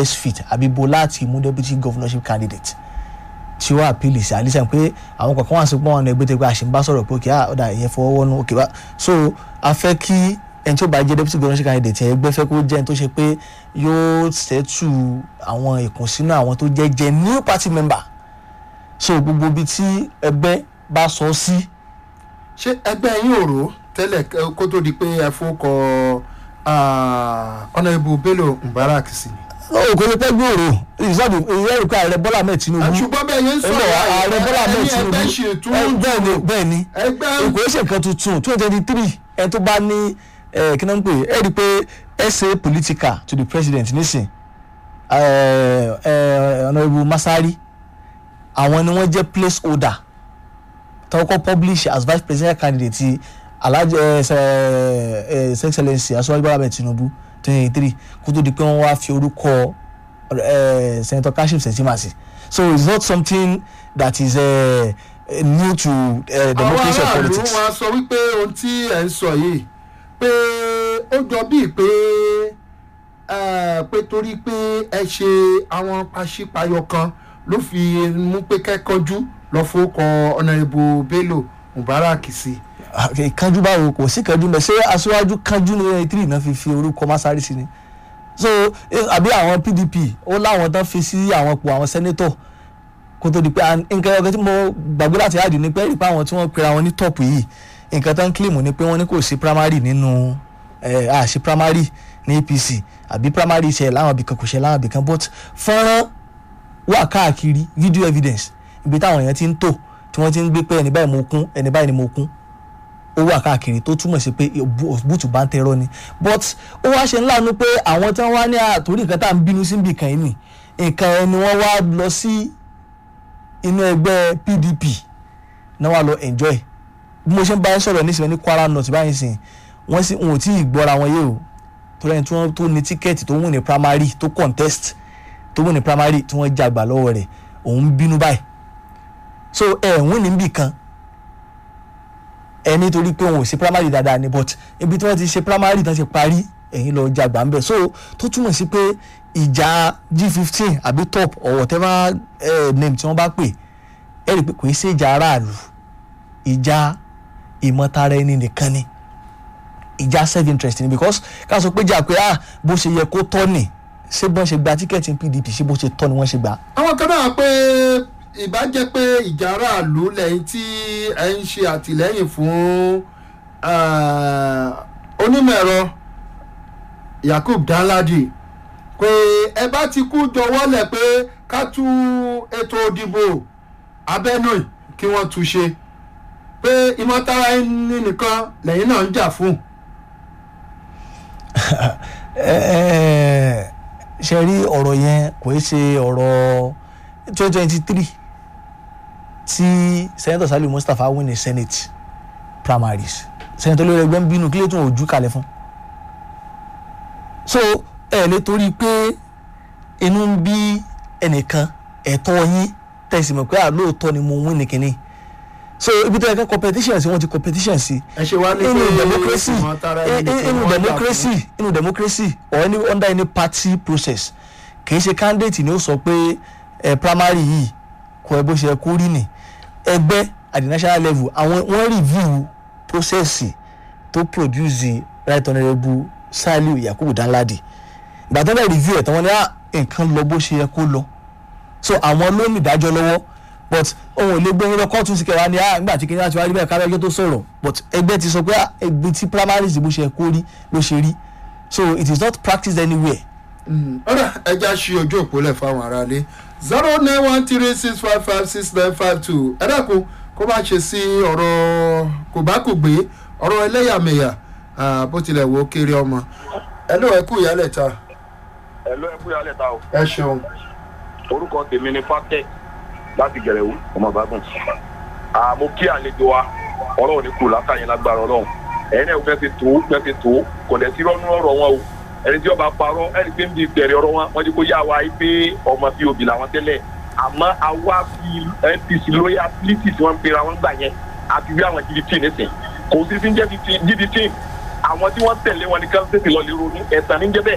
best fit àbí bo láti mú deputy governorship candidate tí ó àpìlì sí àlísàn pé àwọn kọ̀ọ̀kan wà sí pọ́n ọ̀nà ẹgbẹ́ tó pé àṣìǹbá sọ̀rọ̀ pé òkè ọ̀dà ìyẹn fọwọ́wọ́nú òkè bá so a fẹ́ kí ẹni tí ó bá jẹ́ deputy governorship candidate ẹgbẹ́ fẹ́ kó jẹ́ ẹni tó ṣe pé yóò ṣẹ́tù àwọn ìkùnsínú àwọn tó jẹ́ jẹ́ new party member so gbogbo ibi tí ẹgbẹ́ bá sọ sí ṣé ẹgbẹ́ yín ò rò tẹ́lẹ̀ kẹ́- kó tó di pé ẹ fowókọ honourable bello mubarak sí ni. ó kò lè pẹ́ gbòòrò ìsọdù ìyẹn pé ààrẹ bọ́lá ahmed tinubu ṣùgbọ́n bẹ́ẹ̀ yẹn ń ẹgbẹ́ sọ̀rọ̀ ààrẹ bọ́lá ahmed ẹni tinubu ẹgbẹ́ ṣe tún ẹ, bẹ́ẹ̀ ni bẹ́ẹ̀ ni ẹgbẹ́ èkó ṣe nǹkan tuntun twenty twenty three ẹ tó bá ní ẹ kí náà ń pè é ẹ rí i pé essay political to the president nísìn ẹ ẹ honourable masari àwọn ni wọ́n jẹ́ place holder tọ́kọ́ publish as vice presidential candidate ti alhaji ẹ ẹ his excellency aṣọ́wájú bọ́lá ahmed tinubu twenty twenty three kó tó di pé wọ́n wá fi orúkọ ẹ senator kashim shettima sí so it's not something that is uh, new to uh, àwọn democracy of aráàlú politics. wọn sọ wípé ohun tí ẹ ń sọ yìí pé ó jọ bíi pé eh, pé torí pé ẹ ṣe àwọn pàṣípàyọ kan ló fi mú pé kẹ́kọ̀ọ́jú lọ fowókọ honourable bello mubarak sí. ìkanjú báwo kò sí kanjú mẹ ṣé aṣáájú kanjú ní ẹni tírì náà fi fi orúkọ masari sí ni so eh, àbí àwọn pdp ó láwọn tán fi sí àwọn ipò àwọn sẹ́nétọ̀ kó tó di pé and nǹkan ọ̀gá tí mo gbàgbé láti àdì ni pé rí pé àwọn tí wọ́n pera wọn ní tọ́pù yìí nǹkan tán kílìmù ni pé wọ́n ní kò sí primary nínú ẹ̀ àṣì primary ní apc àbí primary ṣe láwọn ibìkan kò ṣe láwọn ibìkan but fọ́nrán wà káàkiri video evidence ibi táwọn èèyàn ti ń tò tí wọ́n ti ń gbé pé ẹni báyìí mo kún ẹni báyìí ni mo kún ó wà káàkiri tó túmọ̀ sí pé bùtù bá ń tẹ̀rọ ni but ó wá ṣe ńláàánú pé àwọn tí wọ́n wá ní àtòrí nǹkan tá à ń bínú sí nbì kan yìí nì nǹkan ẹni wọ́n wá lọ sí inú ẹgbẹ́ pdp náà wà lọ enjoy bí mo ṣe ń bá yín sọ̀rọ̀ nísìnyí ní kwara north báyìí sìn wọ́n sì wọn ò tí ì gbọ́ra wọn yé o torí ẹni tí wọ́n tó ní tíkẹ́ẹ̀tì tó wù ní primary tó contest tó wù ní primary tí wọ́n jàgbà lọ́wọ́ rẹ̀ òun bínú báyìí so ẹ̀ ń win níbì kan ẹ nítorí pé òun ò ṣe primary dáadáa ni but ibi tí wọ́n ti ṣe primary tán ti parí ẹ̀yin lọ jàgbá ń bẹ̀ so tó túmọ̀ sí pé ìjà g fifteen àbí top or whatever eh, name tí wọ́n bá pè ẹ rí i pé kò í ṣe ìjà aráàlú ìjà ìmọ̀tara ẹni nìkan ni ìjà self interest ni because ká sọ pé jà pé ah bó ṣe yẹ kó tọ́ ni ṣé bọ́n ṣe gba tíkẹ́ẹ̀tì pdp ṣé bó ṣe tọ́ ni wọ́n ṣe gbà. àwọn kan náà pé ìbá jẹ́ pé ìjà aráàlú lẹ́yìn tí ẹ ń ṣe àtìlẹ́yìn fún eh, onímọ̀ ẹ̀rọ yakub danladi pé ẹ bá ti kú jọwọ́lẹ̀ pé ká tú ètò òdìbò abẹ́nú kí wọ́n tú ṣe pé ìmọ̀tara ẹni nìkan lẹ́yìn náà ń jà fún. Ẹ- ṣe rí ọ̀rọ̀ yẹn kò í ṣe ọ̀rọ̀ twenty twenty three tí senator saliu mustapha win ní senate primaries senator olórí ẹgbẹ́ ń bínú kí ló tún ojú kalẹ̀ fún. so ẹ lè torí pé inú ń bí ẹnìkan ẹ̀tọ́ yín tẹ̀sí mọ̀ pé àlóòótọ́ ni mo win ní kínní so ibi tó yẹ ká competition sí wọ́n ti competition sí ẹ ṣe wá ní inú pé democracy ìmọ̀tara ẹni in- nìkan inú wọ́n jà fún. democracy inú democracy or any under any party process kì í ṣe candidate ni ó sọ pé ẹ primary yìí kò ẹ bó ṣe yẹ kó rí ni ẹgbẹ́ at the national level àwọn wọ́n review process tó produce the right honourable saliu yakubu danladi ìgbà tó ń bẹ̀ review ẹ̀ tán wọ́n ní à nǹkan lọ bó ṣe yẹ kó lọ so àwọn ló ní ìdájọ́ lọ́wọ́ but òun ò lè gbé yín lọ kóòtù sí kẹwàá ni ah nígbà tí kìnìún àti wáyé bẹ́ẹ̀ kábẹ́jọ́ tó sọ̀rọ̀ but ẹgbẹ́ ti sọ pé ah ẹgbẹ́ tí primaries bó ṣe kó rí ló ṣe rí so it is not practiced anywhere. ọ̀rẹ́ ẹja ṣí ojú òpólẹ̀ fáwọn aráalé zero nine one three six five five six nine five two ẹ dákun kó má ṣe sí ọ̀rọ̀ kò bá kò gbé ọ̀rọ̀ ẹlẹ́yàmẹ̀yà ah, bó tilẹ̀ wò ó kéré ọmọ ẹ ló ẹ kú ìyálẹ̀ ta ẹ̀lọ́ ẹ̀kú yálẹ̀ ta o ẹ ṣeun orúkọ tèmi ni fátẹ́ láti gẹ̀rẹ́wò ọmọ ìbágùn àmọ́ kí àlejò wa ọlọ́run ní kù látàyè lágbára ọlọ́run ẹ̀yin náà fẹ́ fi tó fẹ́ fi tó kò lẹ̀ sí rọ́nú ọ̀rọ̀ wọn o ẹni tí ọba parọ́ ẹni pé ń di bẹ̀rẹ̀ ọ̀rọ̀ wọn wọ́n ti kó yá wa yìí pé ọmọ bíi òbí làwọn tẹ́lẹ̀ àmọ́ àwa fi npc loyalty tí wọ́n ń pera wọn gbà yẹn àti bí àwọn gdp nísìn kò sí sí ń jẹ́ gdp àwọn tí wọ́n tẹ̀lé wọn ní kánsẹ́tì lọ lè ronú ẹ̀sán ní jẹ́ bẹ́ẹ̀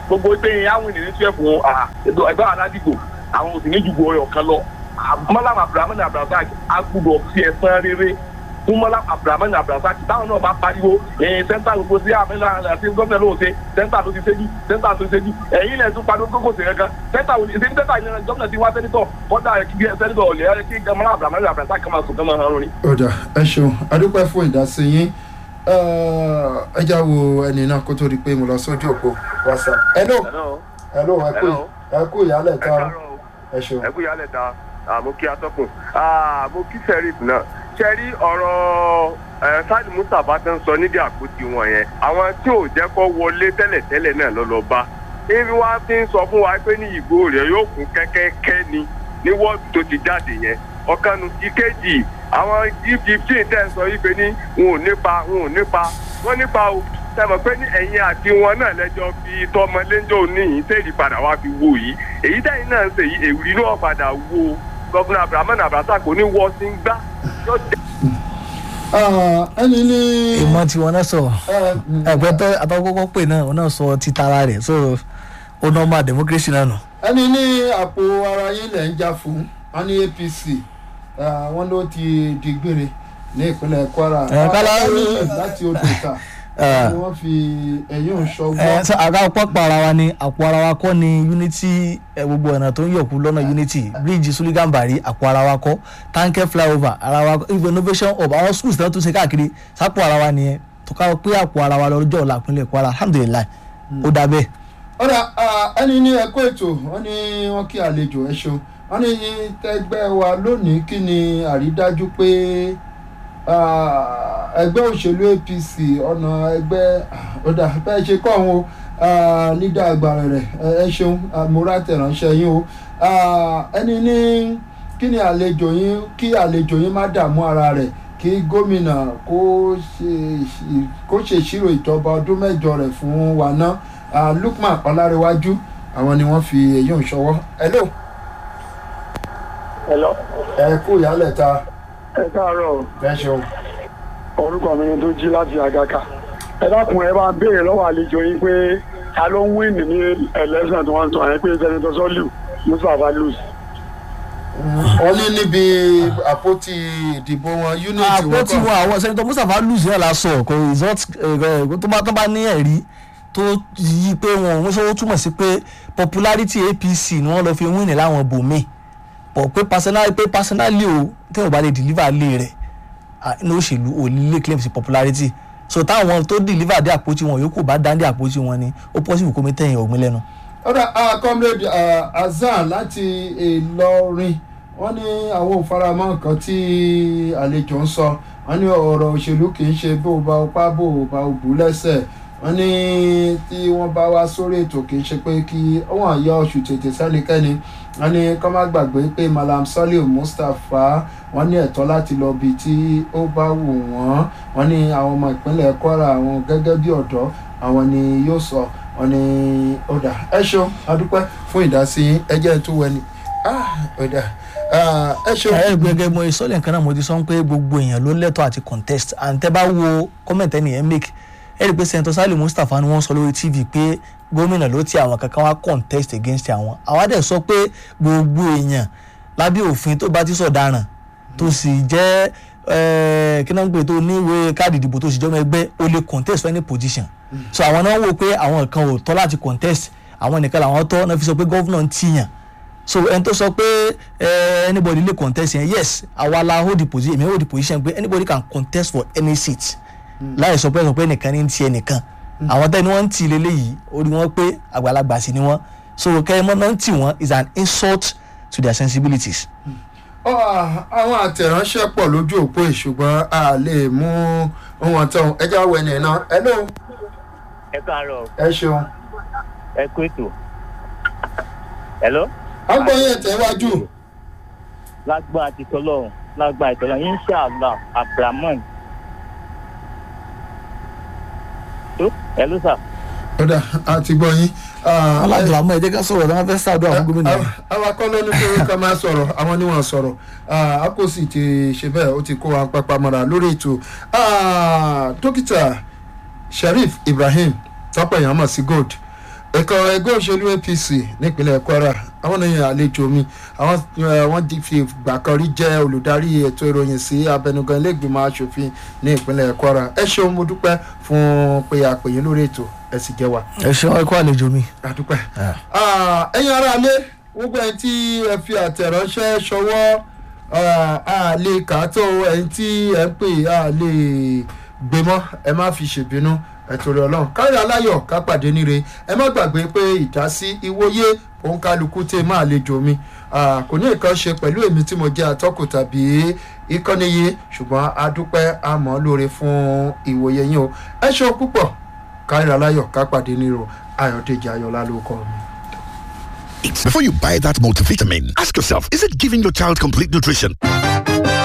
gbogbo pé àwọn ènìyàn tí ẹ fún ẹgbẹ́ aládìgbò àwọn òsì ní jùgbọ́ ọ̀yọ̀ kan lọ mọ́lám abdulhamid abdulrasaq agbúdọ̀ fi ẹ̀sán rere fún mọ́lám abdulhamid abdulrasaq táwọn náà bá pariwo ẹ̀yìn sẹ́ńtà gbogbo sí àmìlà àti gómìnà ló ṣe sẹ́ńtà ló ti ṣe jù sẹ́ńtà tó ṣe jù ẹ̀yìn lẹ̀ tún pariwo kókò sí kankan sẹ́ńtà ò ní ṣe sẹ́ńtà ìlànà gómìnà ti wá sẹ́nitọ̀ kọ́dà kí sẹ́nitọ̀ ọ̀lẹ́ kí mọ́lám abdulhamid abdulrasaq kama sùn kama hàn lórí. ọ̀dà ẹ ṣeun adúpẹ́ fún ìdásí yín ẹ já wo ẹni náà kó tó di pé mo lọ sójú òpó whatsapp. hello hello ẹ kú ẹ kú ìyálẹ̀ ta ẹ ṣeun. ẹ kú ìyálẹ̀ ta mo kí atọ́kùn mo kí sheriff náà ṣẹ́rí ọ̀rọ̀ sáàdì mustapha tó ń sọ nídìí àpótí wọn yẹn àwọn tí ò jẹ́ kó wọlé tẹ́lẹ̀tẹ́lẹ̀ náà lọ lọ bá ibi wá fi ń sọ fún wa pé ní ìgbó rẹ̀ yóò kún kẹ́kẹ́kẹ́ ni ní wọ́ọ̀dù tó ti jáde yẹn ọ̀kanu ìkejì àwọn fifteen tẹ̀ ń sọ yìí pé ní wọn ò nípa wọn ò nípa wọn nípa o sẹ́mọ̀ pé ní ẹ̀yin àti wọn náà lẹ́jọ́ fi tọmọ lẹ́jọ́ níyìn tẹ́lẹ̀ padà wá fi wo yìí èyí tẹ́yìn náà ń ṣe yìí èwìrì náà padà wo gọ́fúnà abrahamu abrasa kò ní wọ́ sí ń gbá yóò dé. ẹni ní. ìmọ̀ tí wọn náà sọ ẹgbẹ́ tó àtọ́kọ́kọ́ pè náà wọn náà sọ ti tara rẹ̀ so ó normal democracy náà nù. ẹni ní àpò ara yín lẹ̀ ń jà fún wọn ní apc wọn ló ti di gbére ní ìpínlẹ̀ kwara Ẹ, kálá- láti odò ìta ni wọ́n fi ẹ̀yìn òṣọ́gbọ́. ẹ sọ àga pọ́pọ̀ ara wa ni àpò ara wa kọ́ ni unity ẹ, gbogbo ọ̀nà tó ń yọ̀kú lọ́nà unity bridge suligan bari àpò ara wa kọ́ tanker flyover ara wa kọ́ even innovation hub àwọn schools náà tún ṣe káàkiri sápò ara wa nìyẹn tó ká pé àpò ara wa lọ́jọ́ ọ̀la ìpínlẹ̀ kwara alhamdulilayi ó dà bẹ́ẹ̀. ọ̀rà ẹni ní ẹ̀kọ́ ètò wọ́n ní wọ́n kí àlejò ẹ̀ ṣeun wọ́n ní tẹgbẹ́ wa lónìí kí ni àrídájú pé ah, ẹgbẹ́ òṣèlú apc ọ̀nà ẹgbẹ́ ọ̀dà bẹ́ẹ̀ ṣe kọ́ àwọn nídà àgbàrà rẹ̀ ẹ ṣeun àmúra tẹ̀ránṣẹ́ yín o Ah, ẹni ní kí ni àlejò yín kí àlejò yín má dààmú ara rẹ̀ kí gómìnà kó ṣe kó ṣèṣirò ìjọba ọdún mẹ́jọ rẹ̀ fún wa ná Ah, lukman ọlárẹwájú àwọn ni wọ́n fi èyí ń ṣọwọ́ hello Hello. ẹ kú ìyálẹ̀ ta ẹ káàárọ̀ ẹ ṣeun. orúkọ mi ni tó jí láti àgàkà ẹ dákun ẹ bá ń béèrè lọ́wọ́ àlejò yín pé ta ló ń wíìnì ní election tí wọ́n ń sọ yẹn pé senator sọ́lù mustapha luz. wọ́n ní níbi àpótí ìdìbò wọn unity àpò wọn tí wọn àwọn sẹ́ni tó mustapha lùsì náà la sọ kò result ẹ̀, tó bá tó bá ní ẹ̀rí tó yí pé wọn òun ṣe ó túmọ̀ sí pé popularity apc ni wọ́n lọ fi win láwọn bòmíì pọ̀ pé personally pé personally o tẹ́wọ̀n bá lè deliver lé rẹ̀ ah, ní òṣèlú ò lè claim sí popularity so táwọn tó deliver dé àpótí wọn yòókù bá dá dé àpótí wọn ni ó possible kó mi tẹ̀yìn ọ̀gbìn lẹ́nu. ọ̀dà ah, comrade ah, Hasan láti Ìlọrin wọ́n ní àwọn òfaramọ́ nǹkan tí àlejò ń sọ wọ́n ní ọ̀rọ̀ òṣèlú kì í ṣe bó o bá o pa bó o bá o bù lẹ́sẹ̀ wọ́n ní tí wọ́n bá wá sórí ètò kì í ṣe pé kí wọ́n yọ oṣù tètè sẹ́nikẹ́ni wọ́n ní kọ́ má gbàgbé pé Malam Saliu Mustapha wọ́n ní ẹ̀tọ́ láti lọ bí tí ó bá wù wọ́n wọ́n ní àwọn ọmọ ìpínlẹ̀ Kwara àwọn gẹ́gẹ́ bí ọ̀dọ́ àwọn ni yóò sọ wọ́n ní ọ̀dà ẹ ṣeun adúpẹ́ fún ìdásí yín ẹ jẹ́ ẹ tún wẹni ọ̀dà ẹ ṣeun. ẹ gbẹgẹ mo ìsọlẹ̀ nǹkan náà mo ti sọ pé gbogbo èèyàn ló lẹ́tọ̀ọ́ àti contest and tẹ́ bá wo comment ẹni yẹn make ẹ rí i pé senator Saliu Mustapha ni wọ́n sọ lórí tv pé gómìnà ló ti àwọn kankan wá contest against àwọn àwa dẹ̀ sọ pé gbogbo èèyàn lábẹ́ òfin tó bá ti sọ̀daràn tó sì jẹ́ eh, kí náà ń pè tó ní ìwé káàdì ìdìbò tó sì jọmọ ẹgbẹ́ ó lè contest for any position so àwọn náà wò pé àwọn kan ò tọ́ láti contest àwọn nìkan làwọn tọ́ náà fi sọ pé gọ́vnà ń tìyàn so ẹni tó sọ pé eh, anybody lè contest yẹn yes àwa la hold the position èmi hold the position pé anybody can contest for any seat láì sọ pé sọ pé ẹnìkan ní ti ẹnìkan àwọn tẹ́ni wọ́n ń tì lélẹ́yìí ó rí wọn pé àgbàlagbà sí ni wọ́n so kẹ́hìnmọ́ náà ń tì wọ́n is an insult to their sensibilities. Ọ, àwọn àtẹ̀ránṣẹ́ pọ̀ lójú òpó yìí, ṣùgbọ́n a lè mú ohun ọ̀tọ̀ ẹjẹ́ àwọn ènìyàn náà hello ẹ káàárọ̀ ẹ ṣeun. ẹ kú ètò hello agbóyin ẹ̀tẹ̀wájú lágbá àti tọlọ́run lágbá ìtọ́lọ́run inshallah abrahaman tó hello sir ọ̀dà àti gbọ́yìn. aládùn àmọ́ ẹ jẹ́ ká sọ̀rọ̀ náà fẹ́ ṣàdúrà fún gómìnà yẹn. awakọ̀ ló ní pé ká máa sọ̀rọ̀ àwọn ni wọ́n sọ̀rọ̀ a kò sì ti ṣe bẹ́ẹ̀ ó ti kó wa pápá mọ́ra lórí ètò Ah, dókítà Sharif Ibrahim tọ́pọ̀ èèyàn mọ̀ sí gold ẹ̀kọ́ ẹgbẹ́ òṣèlú apc nípínlẹ̀ kwara àwọn èèyàn àlejò mi àwọn eh, wọ́n ti fi ìgbà kan rí jẹ́ olùdarí ètò ìròyìn sí abẹnugan iléègbìmọ̀ asòfin ní ìpínlẹ̀ kwara ẹ ṣeun mo dúpẹ́ fún pé àpèyìn lórí ètò ẹ sì jẹ́ wa ẹ ṣeun ẹ kó àlejò mi. àdúpẹ́. Ah, ẹ̀yin ará ilé gbogbo ẹni tí ẹ fi àtẹ̀ránṣẹ́ ṣọwọ́ ah, a lè kà á tó ẹni tí ẹ ń pè á lè gbé mọ́ ẹ má fi ṣèbínú ẹ torí ọlọ́run kárí aláyọ̀ ká pàdé níre ẹ má gbàgbé pé ìdásí ìwòye òun kálukú tẹ máa lejò mi Ah, kò ní nǹkan ṣe pẹ̀lú èmi tí mo jẹ́ atọ́kùn tàbí ìkànnì yìí ṣùgbọ́n a dúpẹ́ àmọ́ lóore fún ìwòye yín o ẹ ṣeun púpọ̀ kárí aláyọ̀ ká pàdé níre o ayọ̀dèjì ayọ̀lá ló kọ́ mi. Before you buy that multivitamin, ask yourself, is it giving your child complete nutrition?